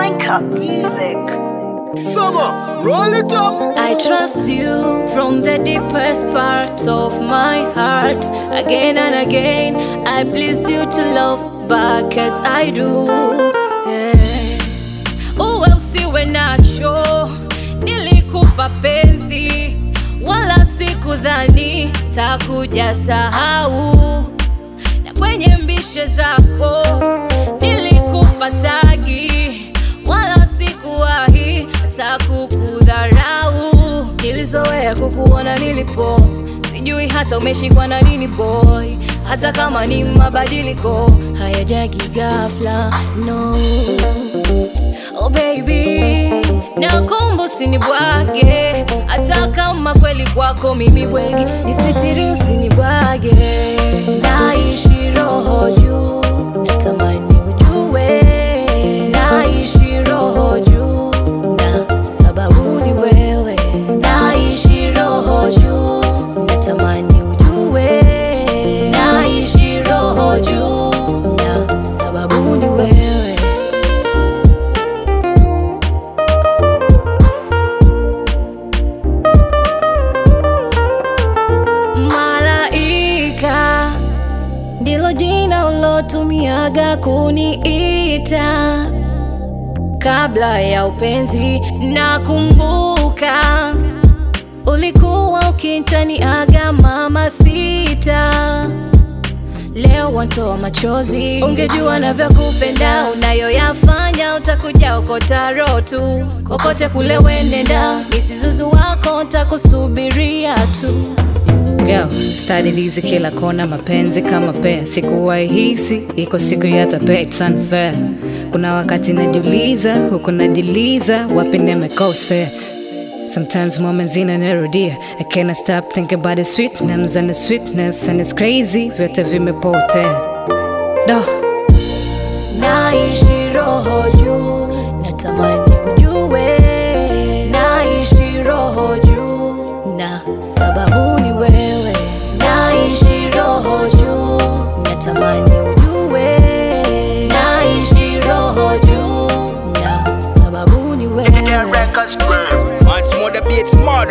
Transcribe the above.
Link up music. Summer, roll it up. I trust you from the deepest parts of my heart. Again and again, I pleased you to love back as I do. Yeah. Uwe usiwe nacho, nilikupa penzi, wala sikudhani takuja sahau, na kwenye mbishe zako nilikupa tagi, wala sikuwahi hata kukudharau. Nilizoea kukuona nilipo, sijui hata umeshikwa na nini boy, hata kama ni mabadiliko hayajagi ghafla, no Oh baby, nakomba usinibwage, hata kama kweli kwako mimi bwege, nisitiri usinibwage. Naishi roho juu, natamani ujue, naishi roho juu, na sababu ni wewe. Naishi roho juu, natamani ujue, naishi roho juu, na sababu ni wewe. Malaika ndilo jina ulotumiaga kuniita kabla ya upenzi. Nakumbuka ulikuwa ukintaniaga mama sita, leo wantoa machozi. Ungejua navyokupenda, unayoyafanya utakuja okota roho tu, kokote kule wenenda, misizuzu wako ntakusubiria tu. Girl, stadi hizi kila kona, mapenzi kama pea, sikuwahi hisi iko siku yatapea, it's unfair. Kuna wakati najiuliza, huku najiliza, wapi nimekosea. Sometimes moments inanirudia, I cannot stop thinking about the sweetness and the sweetness and it's crazy, vyote vimepotea. Do. Naishi roho juu, natamani ujue. Naishi roho juu, na sababu ni wewe. Naishi roho juu, natamani ujue. Naishi roho juu, na sababu ni wewe. Records, once more the beats murder.